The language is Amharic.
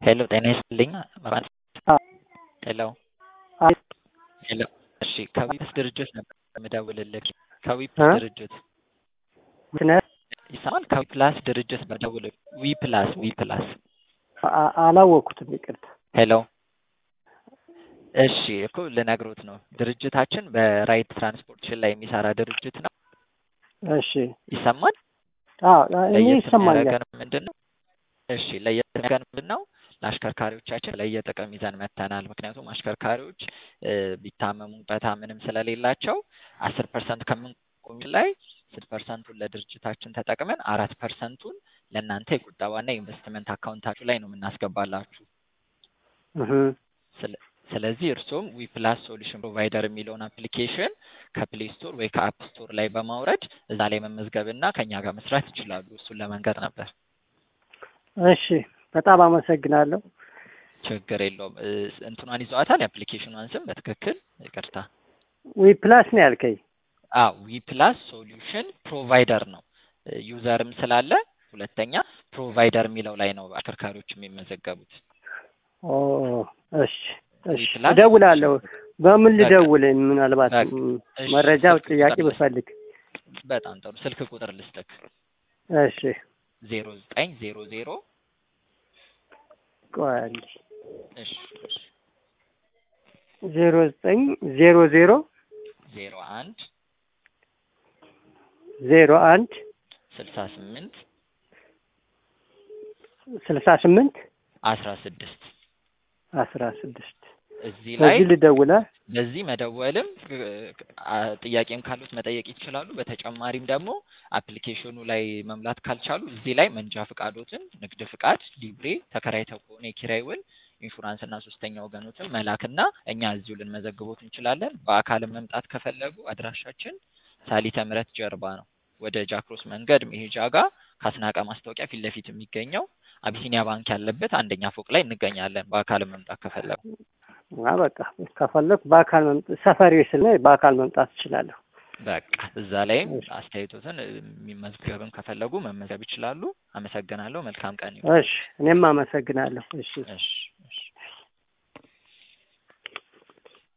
ሄሎ ጤና ይስጥልኝ። አዎ። ሄሎ አይ ሄሎ። እሺ ከዊፕስ ድርጅት ነበር የምደውልልህ። ከዊፕስ እ? ድርጅት ምክንያት ይሰማል? ከዊፕላስ ድርጅት ነው የምደውልልህ። ዊፕላስ ዊፕላስ። አ- አላወቅኩትም፣ ይቅርታ። ሄሎ እሺ እኮ ልነግሮት ነው። ድርጅታችን በራይድ ትራንስፖርቴሽን ላይ የሚሰራ ድርጅት ነው። እሺ። ይሰማል? አዎ እኔ ለየት ይሰማኛል። የሚያደርገን ምንድን ነው? እሺ ለየት የሚያደርገን ምንድን ነው? ለአሽከርካሪዎቻችን ለየጥቅም ይዘን መተናል። ምክንያቱም አሽከርካሪዎች እ፣ ቢታመሙ በታ ምንም ስለሌላቸው አስር ፐርሰንት ከምንቆም ላይ ስድስት ፐርሰንቱን ለድርጅታችን ተጠቅመን አራት ፐርሰንቱን ለእናንተ የቁጠባና የኢንቨስትመንት አካውንታችሁ ላይ ነው የምናስገባላችሁ። እህ፣ ስለ- ስለዚህ እርስዎም ዊፕላስ ሶሉሽን ፕሮቫይደር የሚለውን አፕሊኬሽን ከፕሌይ ስቶር ወይ ከአፕ ስቶር ላይ በማውረድ እዛ ላይ መመዝገብና ከኛ ጋር መስራት ይችላሉ። እሱን ለመንገር ነበር። እሺ። በጣም አመሰግናለሁ። ችግር የለውም። እ፣ እንትኗን ይዘዋታል የአፕሊኬሽኗን ስም በትክክል ይቅርታ። ዊ ፕላስ ነው ያልከኝ? አዎ ዊፕላስ ሶሉሽን ፕሮቫይደር ነው። እ፣ ዩዘርም ስላለ ሁለተኛ ፕሮቫይደር የሚለው ላይ ነው አሽከርካሪዎች የሚመዘገቡት። ኦ እሺ፣ እሺ። ዊፕላስ እደውላለሁ። በምን በቃ ልደውል? ምናልባት በቃ ም፣ እሺ፣ መረጃ ስልክ ጥያቄ ቁጥር ልስጥ። ብፈልግ። በጣም ጥሩ ስልክ ቁጥር ልስጥክ እሺ። ዜሮ ዘጠኝ ዜሮ ዜሮ ቆይ አንዴ። እሺ እሺ ዜሮ ዘጠኝ ዜሮ ዜሮ ዜሮ አንድ ዜሮ አንድ ስልሳ ስምንት ስልሳ ስምንት አስራ ስድስት አስራ ስድስት እዚህ ላይ በዚህ ልደውላ? በዚህ መደወልም እ፣ አ- ጥያቄም ካሉት መጠየቅ ይችላሉ። በተጨማሪም ደግሞ አፕሊኬሽኑ ላይ መምላት ካልቻሉ እዚህ ላይ መንጃ ፍቃዶትን፣ ንግድ ፍቃድ፣ ሊብሬ ተከራይተው ከሆነ የኪራይ ውል፣ ኢንሹራንስ እና ሶስተኛ ወገኖትን መላክና እኛ እዚሁ ልንመዘግቦት እንችላለን። በአካልም መምጣት ከፈለጉ አድራሻችን ሳሊተ ምሕረት ጀርባ ነው። ወደ ጃክሮስ መንገድ መሄጃ ጋር ከአስናቀ ማስታወቂያ ፊት ለፊት የሚገኘው አቢሲኒያ ባንክ ያለበት አንደኛ ፎቅ ላይ እንገኛለን። በአካልም መምጣት ከፈለጉ አ በቃ ከፈለኩ በአካል መምጣት ሰፈሪ ስለ በአካል መምጣት እችላለሁ። በቃ እዛ ላይም እሺ፣ አስተያየቶትን የሚመዝገብም ከፈለጉ መመዝገብ ይችላሉ። አመሰግናለሁ። መልካም ቀን ይሁን። እሺ። እኔም አመሰግናለሁ። እሺ። እሺ